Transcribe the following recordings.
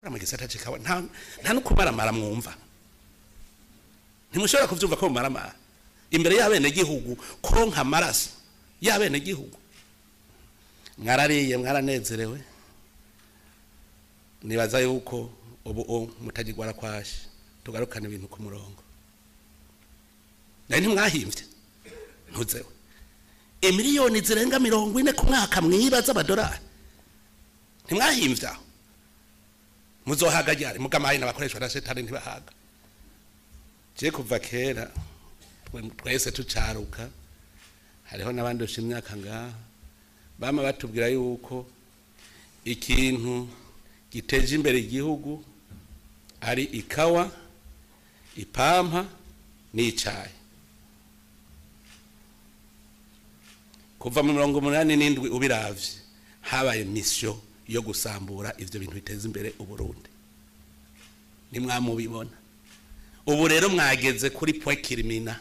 mu gisata c'ikawa nta nta no kumaramara mwumva ntimushobora kuvyumva ko mumaramara imbere y'abenegihugu kuronka amaraso y'abenegihugu mwarariye mwaranezerewe nibaza yuko ubu o mutagirwara kwashe tugarukana ibintu ku murongo nayo ntimwahimvye ntuzewe imiliyoni zirenga mirongo ine ku mwaka mwiba z'amadolari ntimwahimvye aho muzohaga ryari mugamaye n'abakoreshwa na shetani ntibahaga je kuva kera twe- twese tucaruka hariho n'abandusha imyaka ngaha bama batubwira yuko ikintu giteje imbere igihugu ari ikawa ipampa n'icayi kuva mu mirongo umunani n'indwi ubiravye habaye misiyo yo gusambura ivyo bintu biteza imbere uburundi nimwamubibona ubu rero mwageze kuri point kirimina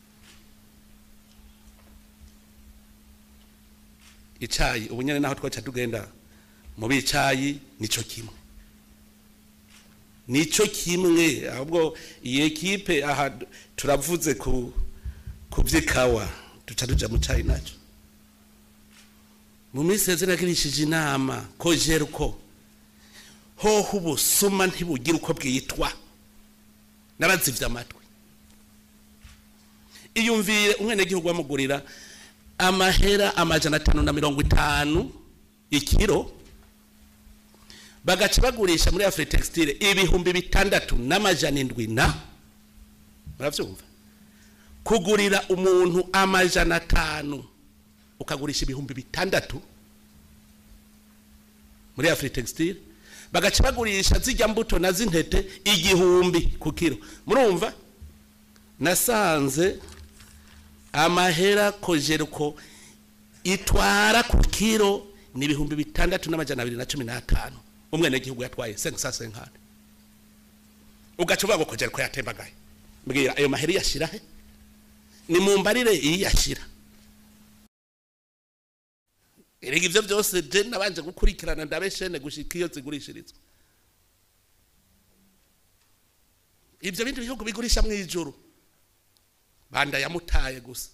icayi ubu nyene naho twaca tugenda mu bicayi nico kimwe nico kimwe ahubwo iyi ekipe aha turavuze ku ku vy'ikawa duca tuja mu cayi naco mu minsi yeze nagirishije inama ko jeruko hoho ubusuma ntibugira uko bwitwa narazivye amatwi iyumvire umwenegihugu bamugurira amahera amajana atanu na mirongo itanu ikiro bagaca bagurisha muri afri textile ibihumbi bitandatu n'amajana indwi na muravyumva kugurira umuntu amajana atanu ukagurisha ibihumbi bitandatu muri afri textile bagaca bagurisha zijya mbuto na z'intete igihumbi ku kiro murumva nasanze amahera kojeruko itwara ku kiro ni ibihumbi bitandatu n'amajana abiri na cumi n'atanu umwenegihugu yatwaye senkisa senkani ugaca uvuga ngo kojeruko yatembagaye mbwira ayo mahera iyashira he ni mu mbarire iyashira erega ivyo byose je nabanje gukurikirana ndabe shene gushika iyo zigurishirizwa ivyo bindi bihugu bigurisha mu ijuru banda yamutaye gusa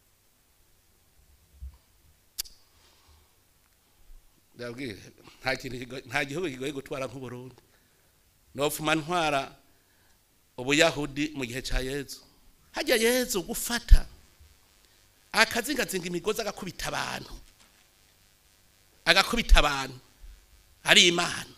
ndabwire nta kintu kigo- nta gihugu kigoye gutwara nk'uburundi nopfuma ntwara ubuyahudi mu gihe ca yezu hajya yezu gufata akazingazinga imigozi agakubita abantu agakubita abantu ari imana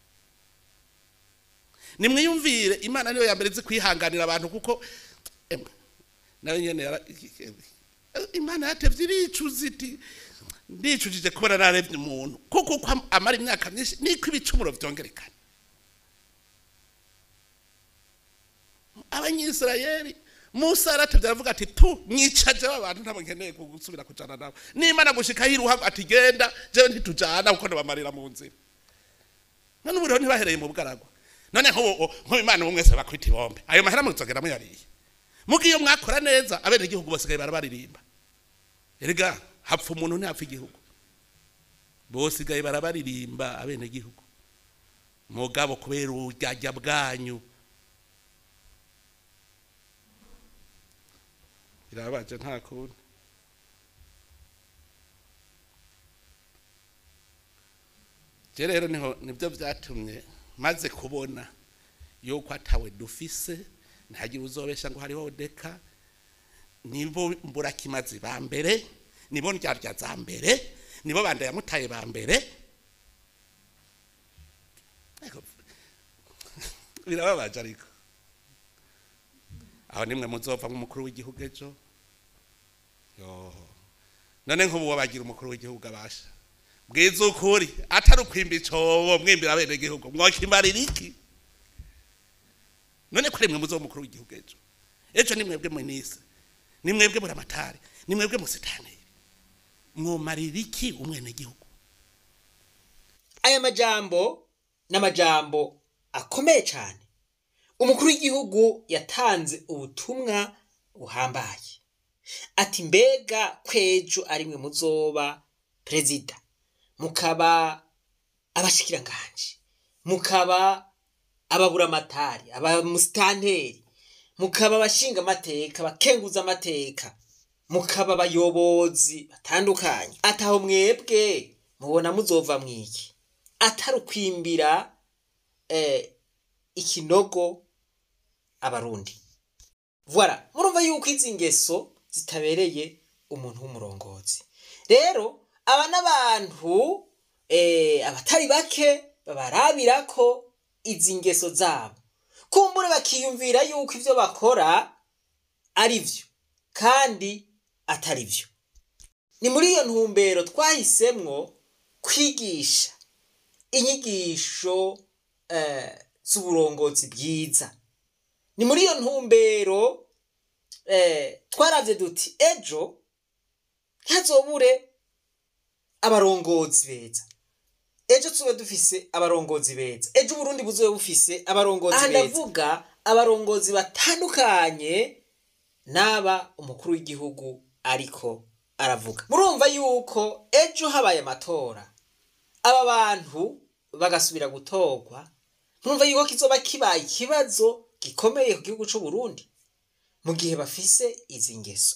nimwiyumvire imana niyo yambere izi kwihanganira abantu kuko emwe, nayo nyene yara- imana yatevye iricuza iti ndicujije kubona narevye umuntu kuko uko am- amara imyaka myinshi niko ibicumuro vyongerekana abanyisirayeli musa yaratevye aravuga ati tu mwicaje abantu ntabwo nkeneye gusubira kujana nabo n'imana gushika yiruha ati genda jewe ntitujana kuko ndabamarira mu nzira none ubu rero ntibahereye mu bwaragwa none nk'ubu nk'ubu imana ubu mwese bakwita ibombe ayo mahera muzogera muyariye mugiye iyo mwakora neza abenegihugu basigaye barabaririmba erega hapfa umuntu ntihapfa igihugu bosigaye barabaririmba abenegihugu mugabo kubera uburyarya bwanyu birabaje nta kundi je rero niho nibyo byatumye maze kubona yuko atawe dufise ntihagire uzobesha ngo hariho deka nibo mburakimazi ba mbere nibo ndyarya za mbere nibo banda yamutaye ba mbere Ariko, birababaje ariko aho nimwe muzova nk'umukuru w'igihugu ejo yo none nk'ubu wabagira umukuru w'igihugu abasha bwiza ukuri atari ukwimba icobo mwimbira abene igihugu mwokimarira iki none ko rimwe muzo umukuru w'igihugu ejo ejo ni mwebwe mwinise ni mwebwe muri amatari ni mwebwe musitani mwomarira iki umwene gihugu aya majambo ni amajambo akomeye cyane umukuru w'igihugu yatanze ubutumwa buhambaye ati mbega kwejo ari mwe muzoba perezida mukaba abashikiranganje mukaba ababuramatari abamusitanteri mukaba abashinga amateka abakenguza amateka mukaba abayobozi batandukanye ataho mwebwe mubona muzova mwiki atari ukwimbira eh, ikinogo abarundi voilà murumva yuko izi ngeso zitabereye umuntu w'umurongozi rero aba n'abantu eh, abatari bake babarabira ko izi ngeso zabo kumbure bakiyumvira yuko ibyo bakora ari byo kandi atari byo ni muri iyo ntumbero twahisemwo kwigisha inyigisho eh, z'uburongozi bwiza ni muri iyo ntumbero eh, twaravye duti ejo ntazobure abarongozi beza ejo tube dufise abarongozi beza ejo uburundi buzobe bufise abarongozi beza ndavuga abarongozi batandukanye n'aba umukuru w'igihugu ariko aravuga murumva yuko ejo habaye amatora aba bantu bagasubira gutorwa murumva yuko kizoba kibaye ikibazo gikomeye ku gihugu c'u Burundi mu gihe bafise izi ngeso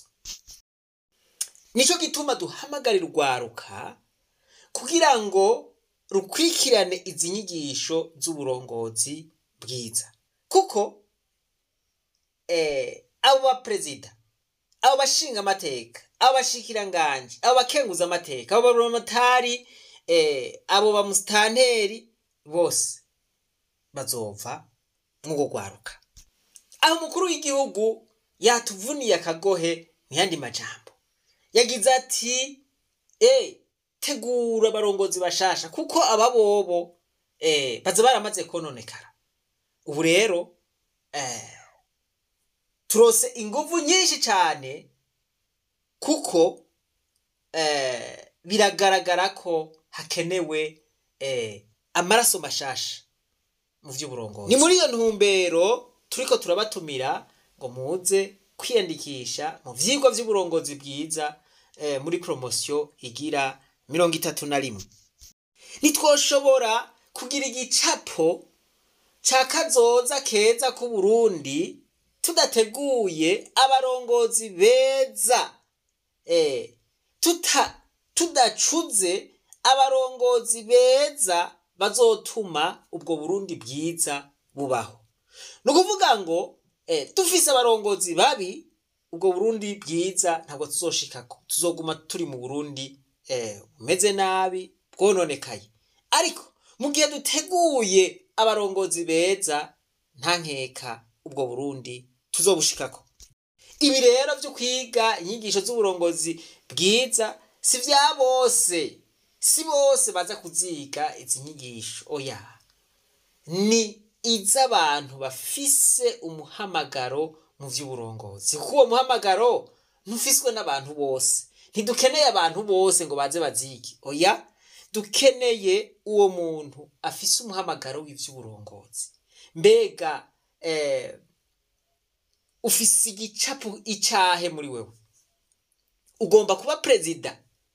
nico gituma duhamagarira urwaruka kugira ngo rukurikirane izi nyigisho z'uburongozi bwiza kuko eh, abo baperezida abo bashinga amateka abo bashikiranganji abo bakenguza amateka abo baromatari eh, abo bamusitanteri bose bazova nk'uko rwaruka aho umukuru w'igihugu yatuvuniye akagohe mu yandi majambo yagize ati eh, tegura abarongozi bashasha kuko aba bobo eh, baza baramaze kononekara ubu rero eh, turose inguvu nyinshi cyane kuko eh, biragaragara ko hakenewe eh, amaraso mashasha mu by'uburongozi ni muri iyo ntumbero turiko turabatumira ngo muze kwiyandikisha mu vyigwa vy'uburongozi bwiza eh, muri promosiyo igira mirongo itatu na rimwe ntitwoshobora kugira igicapo ca kazoza keza k'uburundi tudateguye abarongozi beza eh, tuta tudacuze abarongozi beza bazotuma ubwo burundi bwiza bubaho ni ukuvuga ngo eh, dufise abarongozi babi ubwo burundi bwiza ntabwo tuzoshikako tuzoguma turi mu burundi eh, bumeze nabi bwononekaye ariko mu gihe duteguye abarongozi beza nta nkeka ubwo burundi tuzobushikako ibi rero byo kwiga inyigisho z'uburongozi bwiza si vya bose si bose baza kuziga izi nyigisho oya ni iz'abantu bafise umuhamagaro mu vy'uburongozi kuko uwo muhamagaro ntufiswe n'abantu bose ntidukeneye abantu bose ngo baze bazige oya dukeneye uwo muntu afise umuhamagaro w'ivy'uburongozi mbega eh, ufise igicapu icahe muri wewe ugomba kuba perezida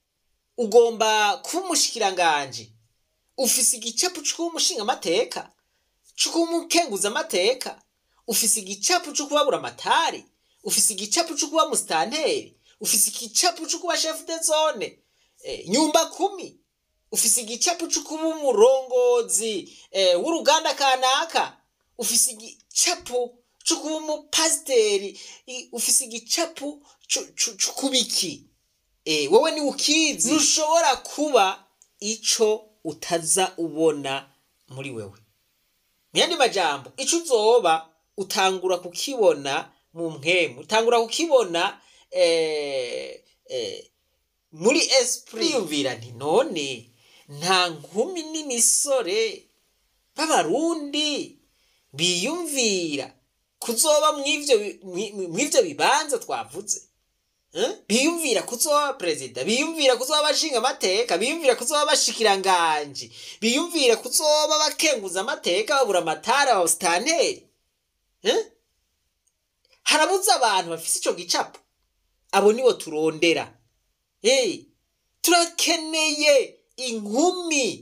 ugomba kuba umushikiranganji ufise igicapu c'ukuba umushinga amateka c'ukuba umukenguza amateka ufise igicapu co kubabura amatari ufise igicapu co kuba musitanteri ufise igicapu co kuba chef de zone eh, nyumba kumi ufise igicapu co kuba umurongozi eh, w'uruganda kanaka ufise igicapu co kuba umupasiteri i- ufise igicapu co- co- co kuba iki eh, wowe ni ukizi ntushobora kuba ico utaza ubona muri wewe mu yandi majambo ico uzoba utangura kukibona mu mpwemu utangura kukibona eh, eh, muri esprit yumvira nti none nta nkumi n'imisore b'abarundi biyumvira kuzoba mw'ivyo bi- mwi- mw'ivyo bibanza twavuze Eh? biyumvira kuzoba perezida biyumvira kuzoba abashinga amateka biyumvira kuzoba abashikiranganji biyumvira kuzoba bakenguza amateka babura amatara abasitanteri Eh? harabuze abantu bafise ico gicapo abo nibo turondera hey, turakeneye inkumi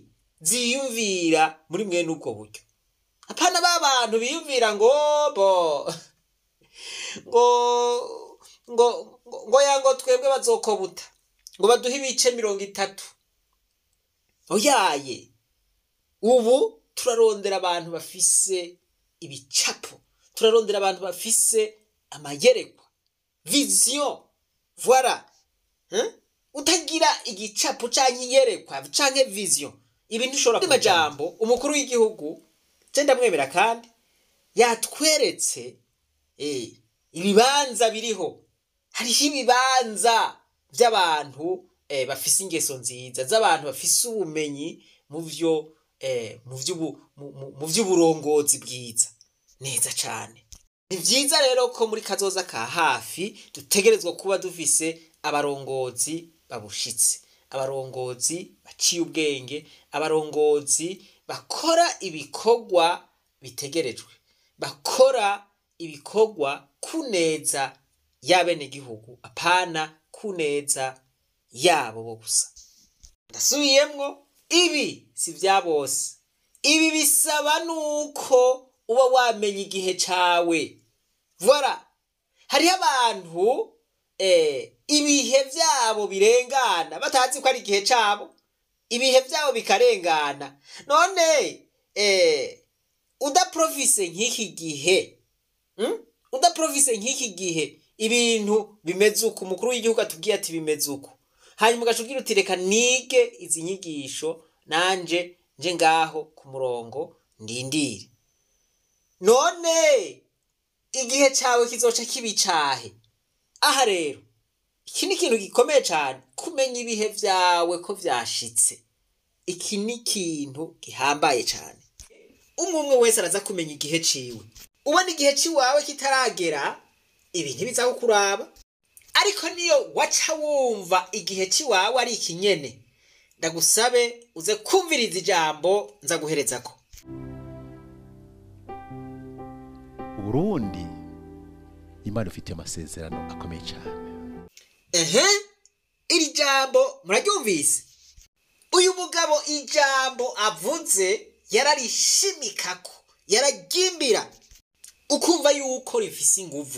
ziyumvira muri mwene ubwo buryo apana ba bantu biyumvira ngo bo ngo ngo ngo ngo ya ngo twebwe bazokobuta ngo baduhe ibice mirongo itatu oyaye ubu turarondera abantu bafise ibicapo turarondera abantu bafise amayerekwa viziyo voila Hein? utagira igicapo canke iyerekwa canke viziyo ibintu ushobora kugira majambo umukuru w'igihugu je ndamwemera kandi yatweretse eh, ibibanza biriho hariho ibibanza by'abantu eh, bafise ingeso nziza z'abantu bafise ubumenyi mu vyo eh, mu vy'ubu- mu- mu- mu vy'uburongozi bwiza neza cane ni vyiza rero ko muri kazoza ka hafi dutegerezwa kuba dufise abarongozi babushitse abarongozi baciye ubwenge abarongozi bakora ibikorwa bitegerejwe bakora ibikorwa kuneza y'abenegihugu apana kuneza yabo bo gusa ndasubiyemwo ibi si vya bose ibi bisaba nuko uba wamenya igihe cawe voila hariho abantu eh, ibihe vyabo birengana batazi ko ari igihe cabo ibihe vyabo bikarengana none eh, udaprofise nk'iki gihe hmm? udaprofise nk'iki gihe ibintu bimeze uko umukuru w'igihugu atubwiye ati bimeze uko hanyuma ugaca ugira uti reka nige izi nyigisho nanje nje ngaho ku murongo ndindire none igihe cyawe kizoca kibicahe aha rero iki ni ikintu gikomeye cyane kumenya ibihe byawe ko byashitse iki ni ikintu gihambaye cyane umwe umwe wese araza kumenya igihe ciwe ubona igihe ciwawe kitaragera ibi ntibiza kukuraba ariko niyo waca wumva igihe ciwawe ari ikinyene ndagusabe uze kumviriza ijambo nza guhereza ko uburundi imana ifite amasezerano akomeye cyane ehe iri jambo muraryumvise uyu mugabo ijambo avuze yararishimikako yararyimbira ukumva yuko rifise inguvu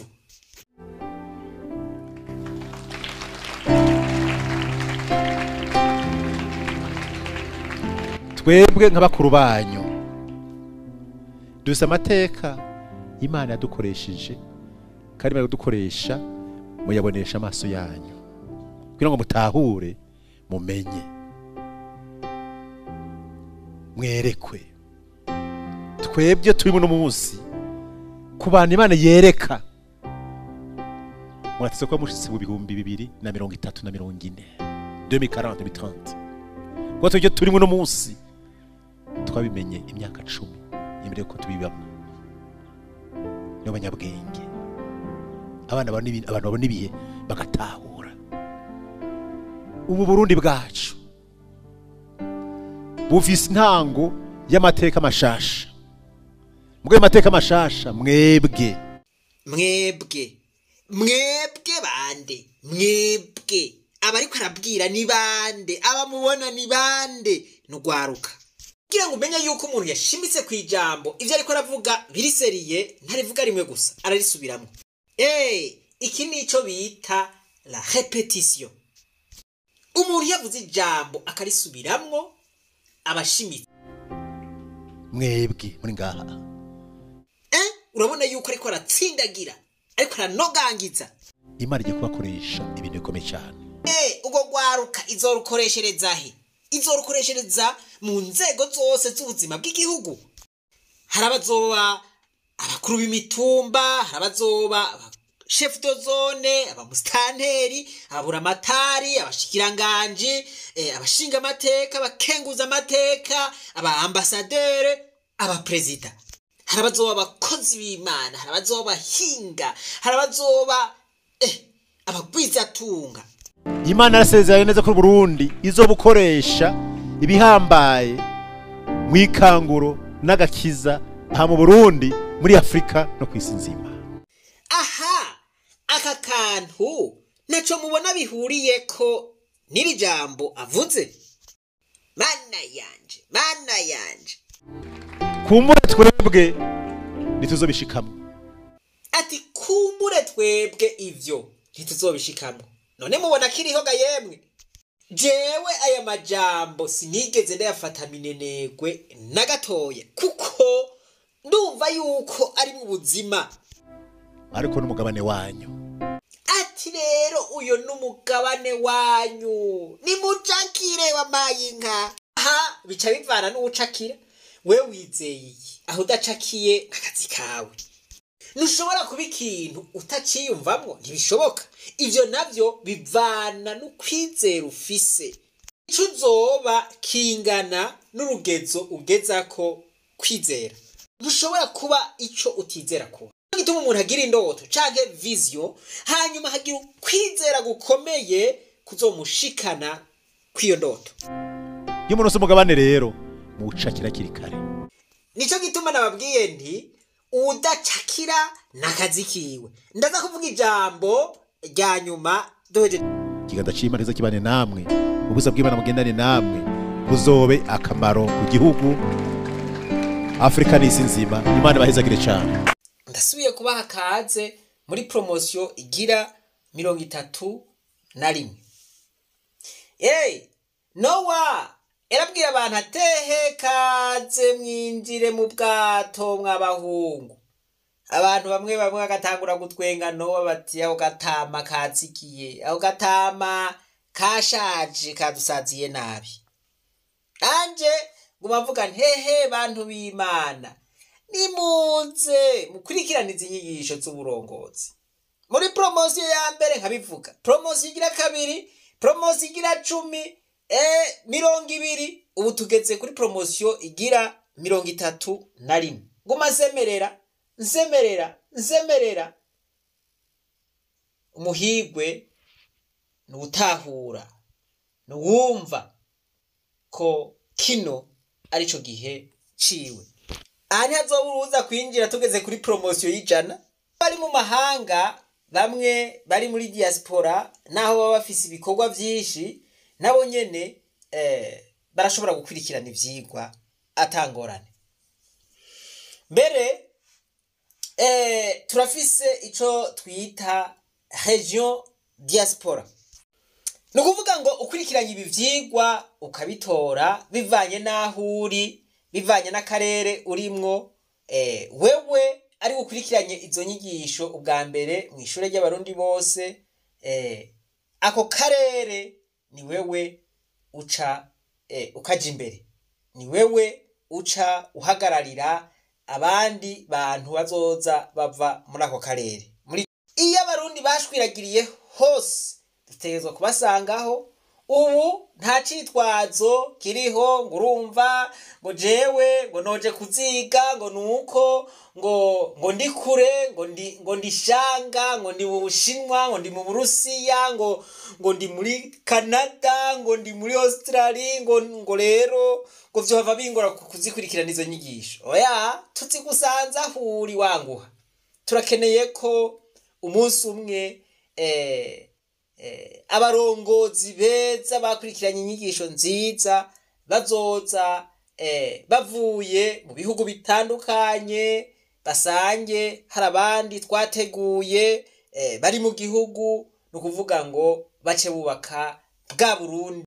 twebwe nk'abakuru banyu dufite amateka imana yadukoresheje kandi imana yadukoresha muyabonesha amaso yanyu kugira ngo mutahure mumenye mwerekwe twebwe turimo uno munsi ku bantu imana yereka mwateze kuba mushitse mu bihumbi bibiri na mirongo itatu na mirongo ine 2040 2030 kuko twebwe turimo uno munsi twabimenye imyaka cumi imbere yuko tubibamo n'abanyabwenge abana babona ibi- abantu babona ibihe bagatahura ubu burundi bwacu bufise intango y'amateka mashasha mubwo ayo mateka mashasha mwebwe mwebwe mwebwe bande mwebwe abariko arabwira ni bande abamubona ni bande nugwaruka kugira ngo umenye yuko umuntu yashimitse ku ijambo ivyo ariko aravuga biriseriye ntarivuga rimwe gusa ararisubiramwo Eh, iki nico bita la repetition umuntu yavuze ijambo akarisubiramwo abashimitse mwebwe muri ngaha eh urabona yuko ariko aratsindagira ariko aranogangiza imana igiye kubakoresha ibintu bikomeye cyane Eh, ubwo rwaruka izorukoreshereza he izorukoreshereza mu nzego zose z'ubuzima bw'igihugu hari abazoba abakuru b'imitumba hari abazoba chef de zone abamusitanteri ababuramatari abashikiranganji eh, abashinga amateka abakenguza amateka abaambasadere abaperezida hari abazoba abakozi b'imana hari abazoba abahinga hari abazoba eh, abagwizatunga imana yarasezeranye neza ko Burundi izobukoresha ibihambaye mu ikanguro n'agakiza aha mu Burundi muri Afurika no ku isi nzima aha aka kantu ntaco mubona bihuriye ko n'iri jambo avuze mana yanje mana yanje kumbure twebwe ntituzobishikamwo ati kumbure twebwe ivyo ntituzobishikamwo none mubona kiriho ga yemwe jewe aya majambo sinigeze ndayafata minenegwe na gatoya kuko ndumva yuko ari mu buzima ariko n'umugabane wanyu ati rero uyo n'umugabane wanyu nimucakire wamaye inka aha bica bivana n'uwucakira we wizeye iki aho udacakiye n'akazi kawe ntushobora kuba ikintu utaciyumvamwo ntibishoboka ivyo navyo bivana n'ukwizera ufise ico uzoba kingana n'urugezo ugezako kwizera ntushobora kuba ico utizera kuba Nico gituma umuntu agira indoto canke vision hanyuma hagira ukwizera gukomeye kuzomushikana kw'iyo ndoto iyo umuntu ufise umugabane rero muwucakira kiri kare nico gituma nababwiye nti udacakira n'akazi kiwe ndaza kuvuga ijambo rya nyuma duhejeje ikiganza c'imana kiza kibane namwe ubusa bw'imana bugendane namwe buzobe akamaro ku gihugu afurika n'isi nzima imana ibahezagire cane ndasubiye kubaha kaze muri promosiyo igira mirongo itatu na rimwe eyi nowa yarabwira abantu atehe kaze mwinjire mu bwato mw'abahungu abantu bamwe bamwe bagatangura gutwenga nowa bati aho gatama katsikiye aho gatama kashaje kadusaziye nabi anje nguma mvuga nti hehe bantu b'imana nimuze mukurikirane izi nyigisho z'uburongozi muri promosiyo ya mbere nkabivuga promosiyo igira kabiri promosiyo igira cumi e mirongo ibiri ubu tugeze kuri promosiyo igira mirongo itatu na rimwe nguma nsemerera nsemerera nsemerera umuhigwe ni uwutahura ni uwumva ko kino arico gihe ciwe aha ntihazoba uruza kwinjira tugeze kuri promosiyo y'ijana bari mu mahanga bamwe bari muri diaspora naho baba bafise ibikorwa vyinshi nabo nyene eh, barashobora gukurikirana ivyigwa atangorane mbere eh, turafise ico twita region diaspora ni ukuvuga ngo ukurikiranye ibi vyigwa ukabitora bivanye n'aho uri bivanye n'akarere urimwo eh, wewe ari ukurikiranye izo nyigisho ubwa mbere mu ishure ry'abarundi bose eh, ako karere ni wewe uca eh, ukaja imbere ni wewe uca uhagararira abandi bantu bazoza bava muri ako karere muri iyo abarundi bashwiragiriye hose dutegerezwa kubasangaho ubu nta citwazo kiriho ngo urumva ngo jewe ngo noje kuziga ngo nuko ngo ngo ndi kure ngo ndi ngo ndi shanga ngo ndi mu bushinwa ngo ndi mu burusiya ngo ngo ndi muri canada ngo ndi muri australia ngo ngo rero ngo vyohava bingora ku- kuzikurikirana izo nyigisho oya tuzigusanza aho uri wanguha turakeneye ko umunsi umwe eh, eh, abarongozi beza bakurikiranye inyigisho nziza bazoza eh, bavuye mu bihugu bitandukanye basange hari abandi twateguye eh, bari mu gihugu ni ukuvuga ngo bace bubaka bwa burundi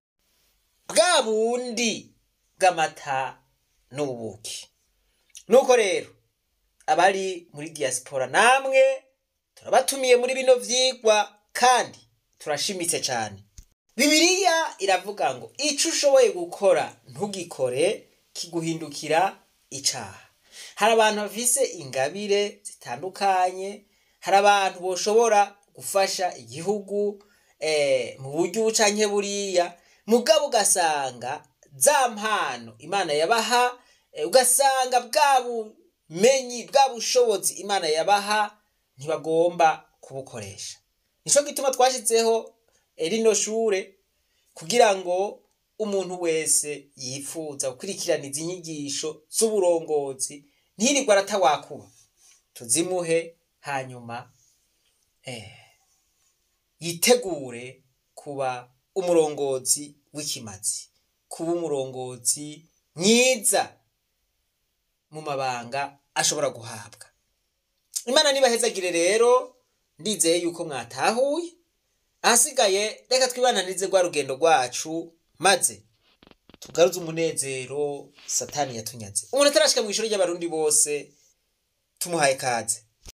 bwa bundi bw'amata n'ubuki nuko rero abari muri diaspora namwe turabatumiye muri bino vyigwa kandi turashimitse cyane bibiliya iravuga ngo ico ushoboye gukora ntugikore kiguhindukira icaha hari abantu bafise ingabire zitandukanye hari abantu boshobora gufasha igihugu eh, mu buryo ubu canke buriya mugabo ugasanga za mpano imana yabaha eh, ugasanga bwa bumenyi bwa bushobozi imana yabaha ntibagomba kubukoresha nico gituma twashyizeho eh, rino shure kugira ngo umuntu wese yifuza gukurikirana izi nyigisho z'uburongozi ntirirwe aratawakuba tuzimuhe hanyuma eh, yitegure kuba umurongozi w'ikimazi kuba umurongozi mwiza mu mabanga ashobora guhabwa imana nibahezagire rero ndizeye yuko mwatahuye ahasigaye reka twibananize rwa rugendo rwacu maze tugaruze umunezero satani yatunyaze umuntu atarashika mu ishuri ry'abarundi bose tumuhaye kaze